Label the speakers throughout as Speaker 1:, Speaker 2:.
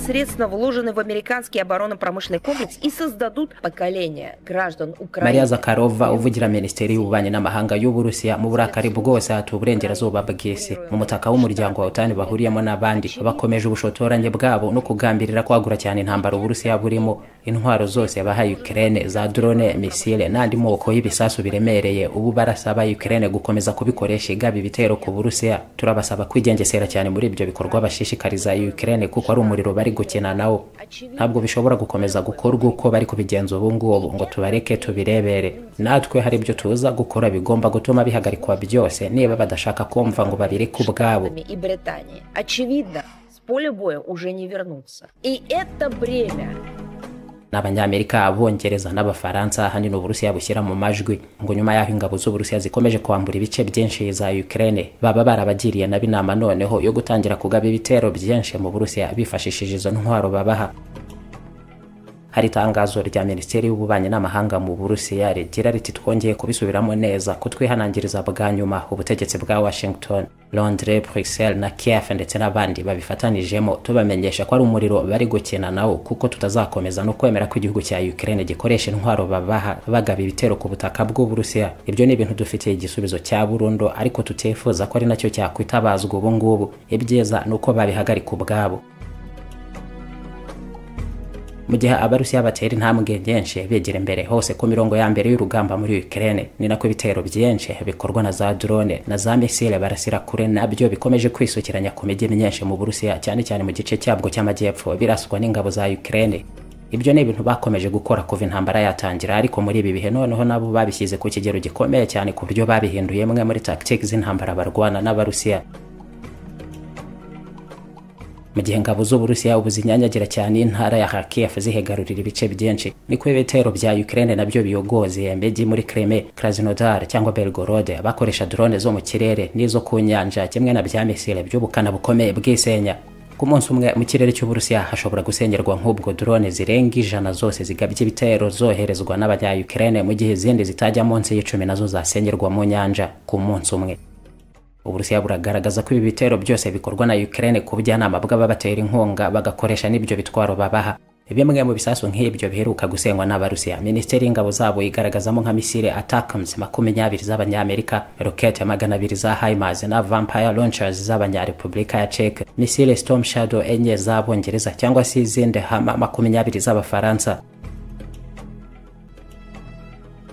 Speaker 1: средства вложены в американский оборонно-промышленный комплекс и создадут поколение граждан
Speaker 2: mariya
Speaker 1: Украины.
Speaker 2: zakarova uvugira minisiteri y'ububanyi n'amahanga y'uburusiya mu burakari bwose hatuye uburengerazuba bw'isi mu mutaka w'umuryango wa otani bahuriyemo n'abandi bakomeje ubushotoranyi bwabo no kugambirira kwagura cyane intambara uburusiya burimo intwaro zose bahaye ukraine za drone misile n'andi moko y'ibisasu biremereye ubu barasaba ukraine gukomeza kubikoresha igaba ibitero ku burusiya turabasaba kwigengesera cyane muri ibyo bikorwa bashishikariza ukraine kuko ari umuriro bari gukina nawo ntabwo bishobora gukomeza gukorwa uko bari kubigenza ubu ngubu ngo tubareke tubirebere natwe hari ibyo tuza gukora bigomba gutuma bihagarikwa byose niba badashaka kumva ngo babireke ubwabo
Speaker 1: И Британии. Очевидно, с поля боя уже не вернуться. И это бремя
Speaker 2: ni abanyamerika abongereza n'abafaransa ahanini uburusiya bushyira mu majwi ngo nyuma y'aho ingabo z'uburusiya zikomeje kwambura ibice byinshi za ukraine baba barabagiriye nabi inama noneho yo gutangira kugaba ibitero byinshi mu burusiya bifashishije izo ntwaro babaha hari itangazo rya minisiteri y'ububanyi n'amahanga mu burusiya rigira riti twongeye kubisubiramo neza ko twihanangiriza bwa nyuma ubutegetsi bwa washington londres bruxelles na kiev ndetse n'abandi babifatanijemo tubamenyesha ko ari umuriro bari gukina nawo kuko tutazakomeza no kwemera ko igihugu cya ukraine gikoresha intwaro babaha bagaba ibitero ku butaka bw'uburusiya ibyo ni ibintu dufitiye igisubizo cya burundu ariko tutifuza ko ari nacyo cyakwitabazwa ubu ngubu ibyiza ni uko babihagarika ubwabo mu gihe abarusiya batera intambwe nyinshi bigira imbere hose ku mirongo ya mbere y'urugamba muri ukraine ni nako ibitero byinshi bikorwa na za drone na za misile barasira kure nabyo bikomeje kwisukiranya ku mijyi myinshi mu burusiya cyane cyane mu gice cyabwo cy'amajyepfo biraswa n'ingabo za ukraine ibyo ni ibintu bakomeje gukora kuva intambara yatangira ariko muri ibi bihe noneho nabo babishyize ku kigero gikomeye cyane ku buryo babihinduye imwe muri tactics z'intambara barwana n'abarusiya mu gihe ingabo z'uburusiya ubu zinyanyagira cyane intara ya kharkiv zihegarurira ibice byinshi niko ibitero bya ukraine nabyo biyogoze imijyi muri kreme krasnodar cyangwa belgorod bakoresha drone zo mu kirere n'izo ku nyanja kimwe na bya misile by'ubukana bukomeye bwisenya ku munsi umwe mu kirere cy'uburusiya hashobora gusengerwa nk'ubwo drone zirenga ijana zose zigabye ibitero zoherezwa n'abanya ukraine mu gihe izindi zitajya munsi y'icumi nazo zasengerwa mu nyanja ku munsi umwe uburusiya buragaragaza ko ibi bitero byose bikorwa na ukraine ku bujyanama bw'ababatera inkunga bagakoresha n'ibyo bitwaro babaha bimwe mu bisasu nk'ibyo biheruka gusengwa n'abarusiya minisiteri y'ingabo zabo yigaragazamo nka misile atakams makumyabiri z'abanyamerika rokete magana abiri za himars na vampire launchers z'abanyarepublika ya czech misile storm shadow enye z'abongereza cyangwa se izindi hama makumyabiri z'abafaransa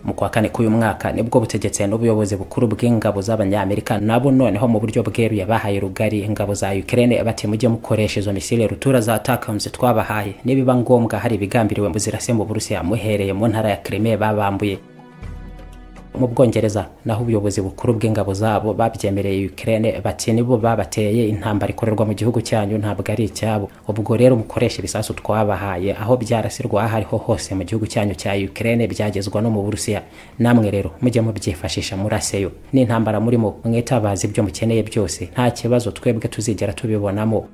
Speaker 2: mu kwa kane k'uyu mwaka nibwo butegetsi n'ubuyobozi bukuru bw'ingabo z'abanyamerika nabo noneho mu buryo bweruye bahaye rugari ingabo za ukraine bati mujye mukoresha izo misile rutura za takamzi twabahaye nibiba ngombwa hari ibigambiriwe muzirase mu burusiya muhereye mu ntara ya crimea babambuye mu bwongereza naho ubuyobozi bukuru bw'ingabo zabo babyemereye ukraine bati nibo babateye intambara ikorerwa mu gihugu cyanyu ntabwo ari icyabo ubwo rero mukoresha ibisasu twabahaye aho byarasirwa aho ariho hose mu gihugu cyanyu cya ukraine byagezwa no mu burusiya namwe rero mujye mubyifashisha muraseyo n'intambara murimo mwitabaza ibyo mukeneye byose nta kibazo twebwe tuzigera tubibonamo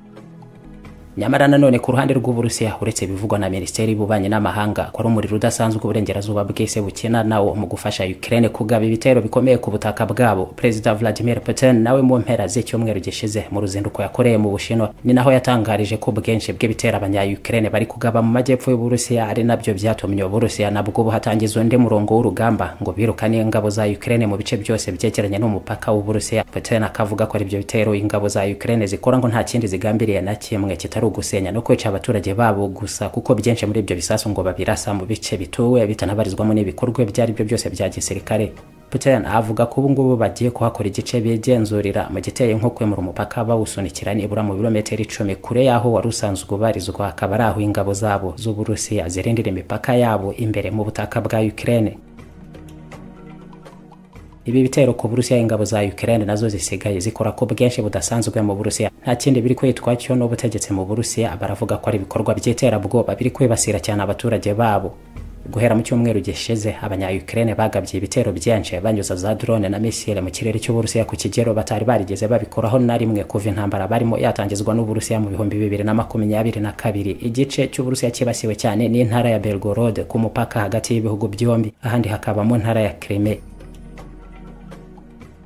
Speaker 2: nyamara nanone ku ruhande rw'uburusiya uretse ibivugwa na minisiteri y'ububanyi n'amahanga ko ari umuriro udasanzwe uburengerazuba bw'isi bukina nawo mu gufasha ukraine kugaba ibitero bikomeye ku butaka bwabo perezida vladimir putin nawe mu mpera z'icyumweru gishize mu ruzinduko yakoreye mu bushinwa ni naho yatangarije ko ubwinshi bw'ibitero abanya-ukraine bari kugaba mu majyepfo y'uburusiya ari nabyo byatumye uburusiya nabwo buhatangiza undi murongo w'urugamba ngo birukane ingabo za ukraine mu bice byose byegeranye n'umupaka w'uburusiya putin akavuga ko ari ibyo bitero ingabo za ukraine zikora ngo nta kindi zigambiriye na kimwe kitari ari ugusenya no kwica abaturage babo gusa kuko byinshi muri ibyo bisasu ngo babirasa mu bice bituwe bitanabarizwamo n'ibikorwa ibyo ari byo byose bya gisirikare putin avuga ko ubu ngubu bagiye kuhakora igice bigenzurira mu giteye nko kwemura umupaka bawusunikira nibura mu birometero icumi kure y'aho wari usanzwe ubarizwa akaba ari aho ingabo zabo z'uburusiya zirindira imipaka yabo imbere mu butaka bwa ukraine ibi bitero ku burusiya ingabo za ukraine nazo zisigaye zikora ko bwinshi budasanzwe mu burusiya nta kindi biri kwitwa cyo n'ubutegetsi mu burusiya baravuga ko ari ibikorwa by'iterabwoba biri kwibasira cyane abaturage babo guhera mu cyumweru gishize abanya ukraine bagabye ibitero byinshi banyuza za drone na misile mu kirere cy'uburusiya ku kigero batari barigeze babikoraho na rimwe kuva intambara barimo yatangizwa n'uburusiya mu bihumbi bibiri na makumyabiri na kabiri igice cy'uburusiya cyibasiwe cyane n'intara ya belgorod ku mupaka hagati y'ibihugu byombi ahandi hakaba mu ntara ya crimea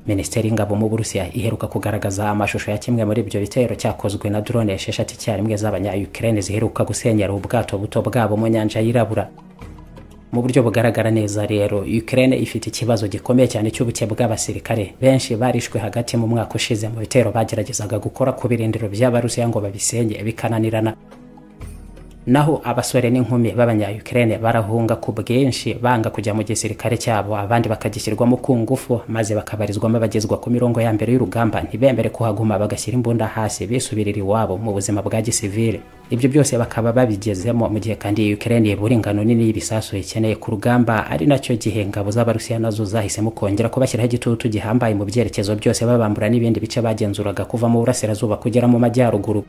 Speaker 2: minisiteri y'ingabo mu burusiya iheruka kugaragaza amashusho ya kimwe muri ibyo bitero cyakozwe na drone esheshatu icyarimwe z'abanyayukraine ziheruka gusenyera ubwato buto bwabo mu nyanja yirabura mu buryo bugaragara neza rero Ukraine ifite ikibazo gikomeye cyane cy'ubuke bw'abasirikare benshi barishwe hagati mu mwaka ushize mu bitero bageragezaga gukora ku birindiro by'abarusiya ngo babisenye bikananirana naho abasore n'inkumi b'abanyayukraine barahunga ku bwinshi banga kujya mu gisirikare cyabo abandi bakagishyirwamo ku ngufu maze bakabarizwamo abagezwa ku mirongo ya mbere y'urugamba ntibembere kuhaguma bagashyira imbunda hasi bisubirira iwabo mu buzima bwa gisivile ibyo byose bakaba babigezemo mu gihe kandi Ukraine ibura ingano nini y'ibisasu ikeneye ku rugamba ari nacyo gihe ingabo z'abarusiya nazo zahisemo kongera kubashyiraho igitutu gihambaye mu byerekezo byose babambura n'ibindi bice bagenzuraga kuva mu burasirazuba kugera mu majyaruguru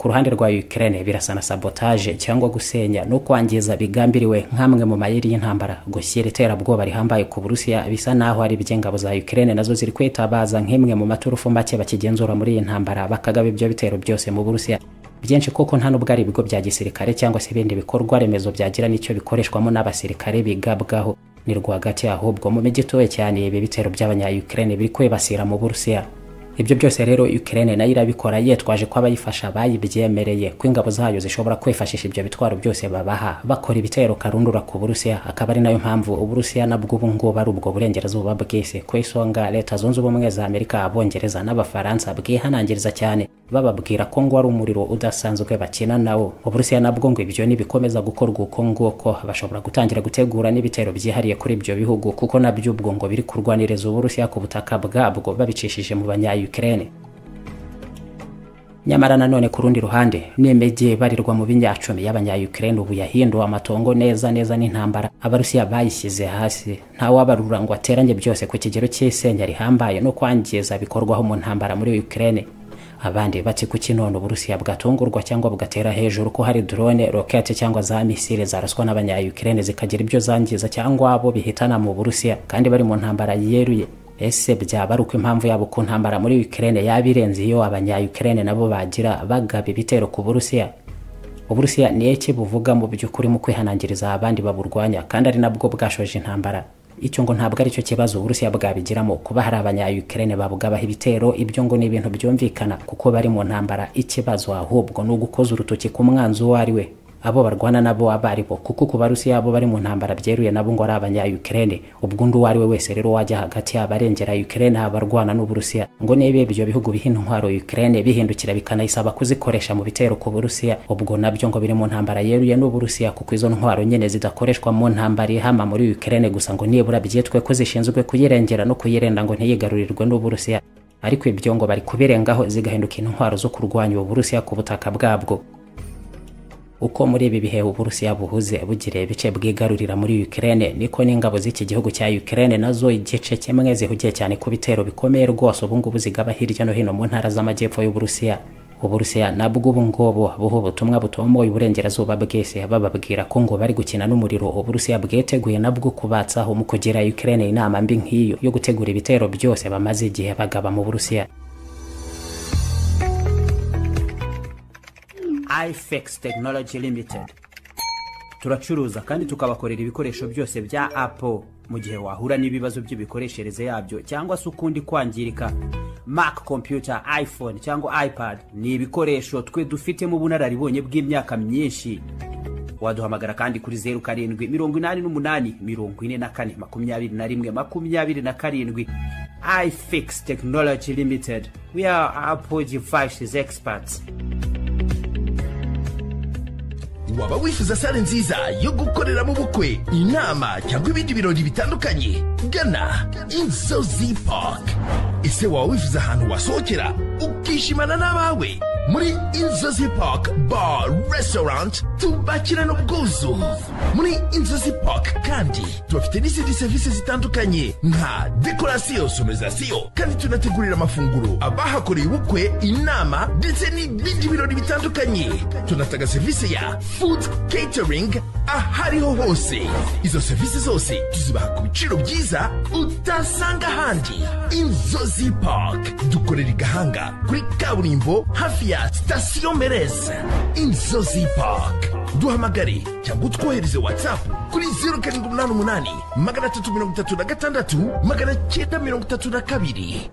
Speaker 2: ku ruhande rwa Ukraine birasa na sabotage cyangwa gusenya no kwangiza bigambiriwe nk'amwe mu mayeri y'intambara gushyira iterabwoba rihambaye ku Burusiya bisa naho ari iby'ingabo za Ukraine nazo ziri kwitabaza nk'imwe mu maturufu make bakigenzura muri iyi ntambara bakagaba ibyo bitero byose mu Burusiya byinshi koko nta nubwo ari ibigo bya gisirikare cyangwa se ibindi bikorwa remezo byagira n'icyo bikoreshwamo n'abasirikare bigabwaho ni rwagati ahubwo mu mijyi ituwe cyane ibi bitero by'abanyayukraine biri kwibasira mu Burusiya ibyo byose rero Ukraine nayo irabikora yitwaje ko abayifasha bayibyemereye ko ingabo zayo zishobora kwifashisha ibyo bitwaro byose babaha bakora ibitero karundura ku Burusiya akaba ari nayo mpamvu Uburusiya nabwo ubu ngubu ari ubwo burengerazuba bw'isi ku isonga Leta Zunze Ubumwe za Amerika Abongereza n'Abafaransa bwihanangiriza cyane bababwira ko ngo ari umuriro udasanzwe bakina nawo Uburusiya nabwo ngo ibyo nibikomeza gukorwa uko nguko bashobora gutangira gutegura n'ibitero byihariye kuri ibyo bihugu kuko nabyo ubwo ngo biri kurwaniriza Uburusiya ku butaka bwabwo babicishije mu banya Ukraine nyamara nanone ku rundi ruhande n'imijyi barirwa mu binyacumi y'abanyayukraine ubu yahinduwe amatongo neza neza n'intambara abarusiya bayishyize hasi ntawabarura ngo ateranye byose ku kigero cy'isenya rihambaye no kwangiza bikorwaho mu ntambara muri Ukraine abandi bati kuki none uburusiya bwatungurwa cyangwa bugatera hejuru ko hari drone rokete cyangwa za misile zaraswa n'abanyayukraine zikagira ibyo zangiza cyangwa abo bihitana mu burusiya kandi bari mu ntambara yeruye ese byaba ari uko impamvu yabo ku ntambara muri Ukraine yaba irenze iyo abanyayukraine nabo bagira bagaba ibitero ku Burusiya Uburusiya ni iki buvuga mu by'ukuri mu kwihanangiriza abandi baburwanya kandi ari nabwo bwashoje intambara icyo ngo ntabwo aricyo kibazo Uburusiya bwabigiramo kuba hari abanyayukraine babugabaho ibitero ibyo ngo ni ibintu byumvikana kuko bari mu ntambara ikibazo ahubwo ni ugukoza urutoki ku mwanzi uwo ari we abo barwana nabo aba ari bo kuko ku barusiya abo bari mu ntambara byeruye nabo ngo ari abanyayukraine ubwo undi uwo ari we wese rero wajya hagati y'abarengera ukraine abarwana n'uburusiya ngo niba ibyo bihugu bihina intwaro ukraine bihindukira bikanayisaba kuzikoresha mu bitero ku burusiya ubwo nabyo ngo biri mu ntambara yeruye n'uburusiya kuko izo ntwaro nyine zidakoreshwa mu ntambara ihama muri ukraine gusa ngo nibura byitwe ko zishinzwe kuyirengera no kuyirenda ngo ntiyigarurirwe n'uburusiya ariko ibyo ngo bari kubirengaho zigahinduka intwaro zo kurwanya uburusiya ku butaka bwabwo uko muri ibi bihe uburusiya buhuze bugiriye ibice bwigarurira muri Ukraine niko n'ingabo z'iki gihugu cya Ukraine nazo igice kimwe zihugiye cyane ku bitero bikomeye rwose ubu ngubu zigaba hirya no hino mu ntara z'amajyepfo y'uburusiya uburusiya nabwo ubu ngubu buha ubutumwa butomoye uburengerazuba bwese bababwira ko ngo bari gukina n'umuriro uburusiya bwiteguye nabwo kubatsaho mu kugira Ukraine inama mbi nk'iyo yo gutegura ibitero byose bamaze igihe bagaba mu burusiya ifex tekinoloji limitedi turacuruza kandi tukabakorera ibikoresho byose bya apo mu gihe wahura n'ibibazo by'imikoreshereze yabyo cyangwa se ukundi kwangirika mac kompiyuta iphone cyangwa ipad ni ibikoresho twe dufitemo ubunararibonye bw'imyaka myinshi waduhamagara kandi kuri zeru karindwi mirongo inani n'umunani mirongo ine na kane makumyabiri na rimwe makumyabiri na karindwi ifex tekinoloji limitedi we are apo devices experts
Speaker 3: waba wifuza sale nziza yo gukoreramo ubukwe inama cyangwa ibindi birori bitandukanye gana inzozi park ese waba wifuza ahantu wasohokera ukishimana n'abawe muri inzozi park bar restaurant tubakirana ubwuzu muri inzozi park kandi tubafite n'izindi serivisi zitandukanye nka dekorasiyo sonorizasiyo kandi tunategurira amafunguro abahakoreye ubukwe inama ndetse n'ibindi birori bitandukanye tunatanga serivisi ya food catering ahariho hose izo serivisi zose tuzibaha ku biciro byiza utasanga ahandi inzozi park dukorera i gahanga kuri kaburimbo hafi ya sitasiyo mereza inzozi park duhamagare cyangwa utwohereze watsapu kuri zeru karindwi umunani umunani magana atatu mirongo itatu na gatandatu magana cyenda mirongo itatu na kabiri